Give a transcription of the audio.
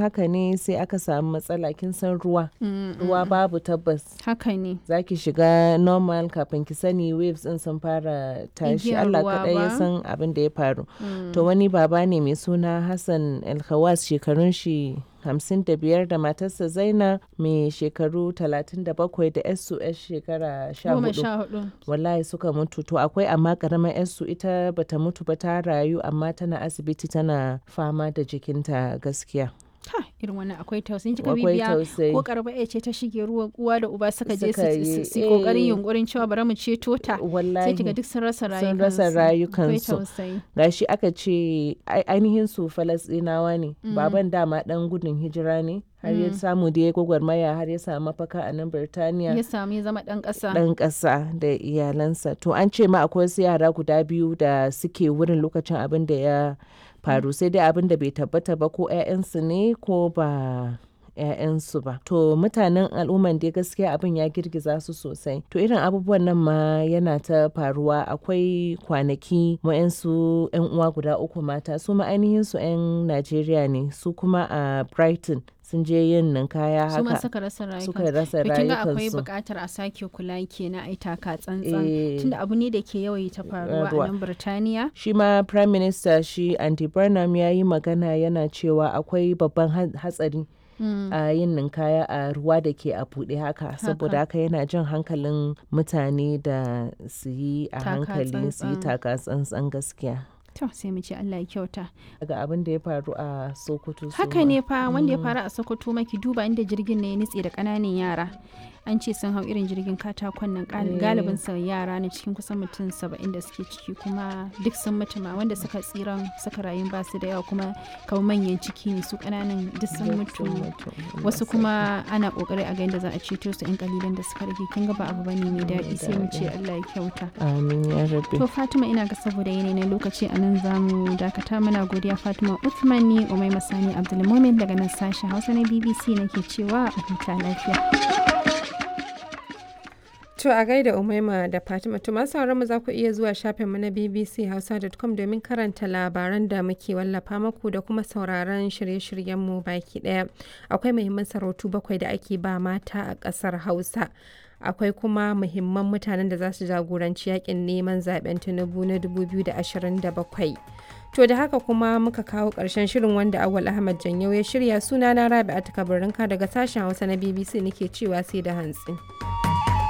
haka ne sai aka samu matsala kin san ruwa ruwa babu tabbas haka ne za ki shiga normal kafin ki sani waves din sun fara tashi Igiyar Allah ruwa kaɗai ya ba. san abin da ya faru to wani baba ne mai suna Hassan Alkhawas shekarun shi hamsin da biyar da matarsa Zaina mai shekaru talatin da bakwai da yarsu yar shekara sha goma hudu sha hudu wallahi suka mutu to akwai amma karamar yarsu ita bata mutu ba ta rayu amma tana asibiti tana fama da jikinta gaskiya ha irin wannan akwai tausayin kika akwai bibiya tausayi ko karba ya ce ta shige ruwa uwa da uba suka je Suka su- yi, su su yi kokarin eh. yunkurin cewa bari mu ceto ta sai wallahi kiga duk sun rasa sun rayukansu rasa akwai rayukansu tausayi gashi aka ce ai- ainihin su falasɗinawa ne baban dama dan gudun hijira ne har ya samu da ya gwagwarmaya har ya samu mafaka a nan birtaniya ya samu ya zama dan kasa ɗan ƙasa da iyalansa to an ce ma akwai wasu yara guda biyu da suke wurin lokacin abin da ya faru sai dai abin da bai tabbata ba ko 'ya'yansu ne ko ba 'ya'yansu ba to mutanen al'umman dai gaskiya abin ya girgiza su sosai to irin abubuwan nan ma yana ta faruwa akwai kwanaki wa'yansu 'yan uwa guda uku mata su ma ainihin su 'yan najeriya ne su kuma a brighton sun je yin ninkaya su ma haka suka rasa rayukansu suka rasa to kin ga akwai rayukansu buƙatar a sake kula kenan ai taka tsantsan Eh. tunda abu ne da ke yawaita faruwa Faruwa. a nan Birtaniya shi ma prime minister shi andy burnham ya yi magana yana cewa akwai babban ha- hatsari a yin ninkaya a ruwa da ke a buɗe haka saboda haka yana jan hankalin mutane da su yi a Taka hankali su yi tsantsan. taka tsantsan gaskiya to sai mu ce Allah ya kyauta daga abin da ya faru a sokoto su haka ma. ne fa wanda ya faru a Sokoto maki duba inda jirgin ne ya nitse da ƙananan yara an ce sun hau irin jirgin katakon nan gal- galibin sa yara ne cikin kusan mutum saba'in da suke ciki kuma duk sun mutu ma wanda suka tsiran suka rayu ba su da yawa kuma kamar manyan ciki ne su ƙananan duk sun mutu wasu kuma ana kokari a ga yadda za a ceto su yan kalilan da suka rage kin ga ba abu bane mai daɗi sai mu ce Allah ya kyauta amin ya rabbi to Fatima ina ga saboda yanayi na lokaci a nan za mu dakata muna godiya Fatima Uthman ni Umai Masani Abdulmumin daga nan sashen Hausa na BBC nake cewa a huta lafiya To a gaida Umaima da Fatima to masu sauran mu za ku iya zuwa shafinmu na bbchausa.com domin karanta labaran da muke wallafa maku da kuma sauraron shirye-shiryenmu baki daya. Akwai muhimman sarautu bakwai da ake ba mata a ƙasar Hausa. Akwai kuma muhimman mutanen da za su jagoranci yakin neman zaben Tinubu na 2027. To da haka kuma muka kawo ƙarshen shirin wanda Awal Ahmad Janyau ya shirya sunana Rabi'a Takabarinka daga sashen Hausa na BBC nake cewa sai da hantsi.